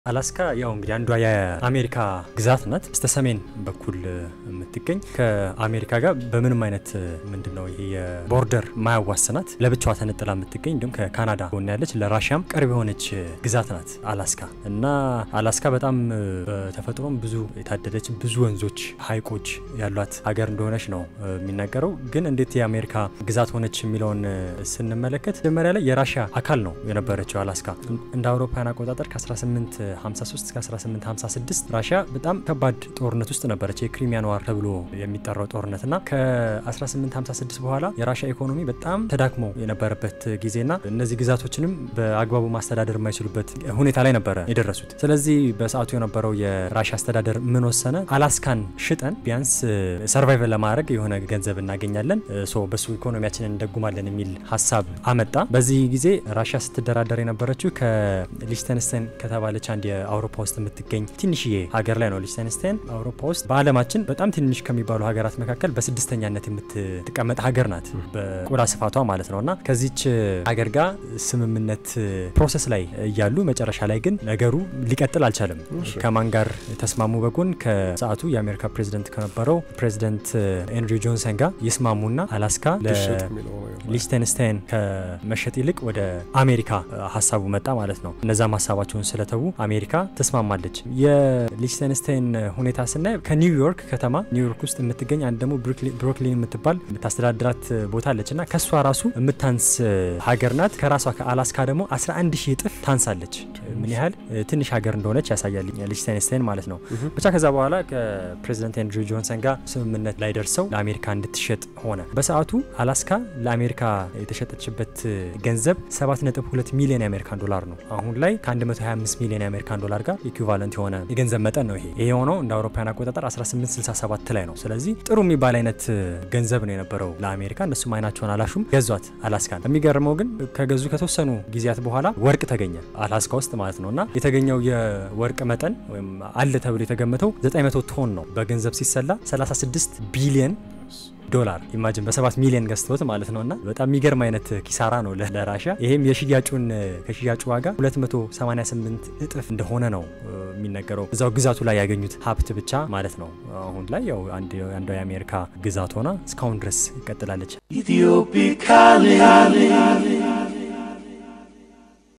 አላስካ ያው እንግዲህ አንዷ የአሜሪካ ግዛት ናት። በስተ ሰሜን በኩል የምትገኝ ከአሜሪካ ጋር በምንም አይነት ምንድን ነው ይሄ የቦርደር ማያዋስናት ለብቻዋ ተነጥላ የምትገኝ እንዲሁም ከካናዳ ጎን ያለች ለራሽያም ቅርብ የሆነች ግዛት ናት አላስካ እና አላስካ በጣም በተፈጥሮም ብዙ የታደለች ብዙ ወንዞች፣ ሐይቆች ያሏት ሀገር እንደሆነች ነው የሚናገረው። ግን እንዴት የአሜሪካ ግዛት ሆነች የሚለውን ስንመለከት መጀመሪያ ላይ የራሽያ አካል ነው የነበረችው አላስካ እንደ አውሮፓውያን አቆጣጠር ከ18 53 እስከ 1856 ራሽያ በጣም ከባድ ጦርነት ውስጥ ነበረች። የክሪሚያን ዋር ተብሎ የሚጠራው ጦርነት እና ከ1856 በኋላ የራሽያ ኢኮኖሚ በጣም ተዳክሞ የነበረበት ጊዜና እነዚህ ግዛቶችንም በአግባቡ ማስተዳደር የማይችሉበት ሁኔታ ላይ ነበረ የደረሱት። ስለዚህ በሰዓቱ የነበረው የራሽያ አስተዳደር ምን ወሰነ? አላስካን ሽጠን ቢያንስ ሰርቫይቭ ለማድረግ የሆነ ገንዘብ እናገኛለን፣ ሶ በሱ ኢኮኖሚያችንን እንደጉማለን የሚል ሀሳብ አመጣ። በዚህ ጊዜ ራሽያ ስትደራደር የነበረችው ከሊችተንስታይን ከተባለች አንድ የአውሮፓ ውስጥ የምትገኝ ትንሽዬ ሀገር ላይ ነው። ሊችተንስታይን አውሮፓ ውስጥ በዓለማችን በጣም ትንሽ ከሚባሉ ሀገራት መካከል በስድስተኛነት የምትቀመጥ ሀገር ናት፣ በቆዳ ስፋቷ ማለት ነው። እና ከዚች ሀገር ጋር ስምምነት ፕሮሰስ ላይ እያሉ መጨረሻ ላይ ግን ነገሩ ሊቀጥል አልቻለም። ከማን ጋር ተስማሙ? በጎን ከሰዓቱ የአሜሪካ ፕሬዚደንት ከነበረው ፕሬዚደንት ኤንድሪው ጆንሰን ጋር ይስማሙና አላስካ ለሊችተንስታይን ከመሸጥ ይልቅ ወደ አሜሪካ ሀሳቡ መጣ ማለት ነው። እነዛም ሀሳባቸውን ስለተዉ አሜሪካ ተስማማለች። የሊችተንስታይን ሁኔታ ስናይ ከኒውዮርክ ከተማ ኒውዮርክ ውስጥ የምትገኝ አንድ ደግሞ ብሮክሊን የምትባል የምታስተዳድራት ቦታ አለች እና ከእሷ ራሱ የምታንስ ሀገር ናት። ከራሷ ከአላስካ ደግሞ 11 ሺህ እጥፍ ታንሳለች። ምን ያህል ትንሽ ሀገር እንደሆነች ያሳያል ሊችተንስታይን ማለት ነው። ብቻ ከዛ በኋላ ከፕሬዚደንት ኤንድሪው ጆንሰን ጋር ስምምነት ላይ ደርሰው ለአሜሪካ እንድትሸጥ ሆነ። በሰዓቱ አላስካ ለአሜሪካ የተሸጠችበት ገንዘብ 7.2 ሚሊዮን የአሜሪካን ዶላር ነው። አሁን ላይ ከ125 ሚሊዮን የአሜሪካን ዶላር ጋር ኢኩቫለንት የሆነ የገንዘብ መጠን ነው። ይሄ ይሄ የሆነው እንደ አውሮፓውያን አቆጣጠር 1867 ላይ ነው። ስለዚህ ጥሩ የሚባል አይነት ገንዘብ ነው የነበረው ለአሜሪካ። እነሱም አይናቸውን አላሹም፣ ገዟት አላስካን። የሚገርመው ግን ከገዙ ከተወሰኑ ጊዜያት በኋላ ወርቅ ተገኘ አላስካ ውስጥ ማለት ነው እና የተገኘው የወርቅ መጠን ወይም አለ ተብሎ የተገመተው 900 ቶን ነው። በገንዘብ ሲሰላ 36 ቢሊየን ዶላር ኢማጅን በሰባት ሚሊዮን ገዝተውት ማለት ነው እና በጣም የሚገርም አይነት ኪሳራ ነው ለራሽያ። ይሄም የሽያጩን ከሽያጩ ዋጋ 288 እጥፍ እንደሆነ ነው የሚነገረው እዛው ግዛቱ ላይ ያገኙት ሀብት ብቻ ማለት ነው። አሁን ላይ ያው አንዷ የአሜሪካ ግዛት ሆና እስካሁን ድረስ ይቀጥላለች።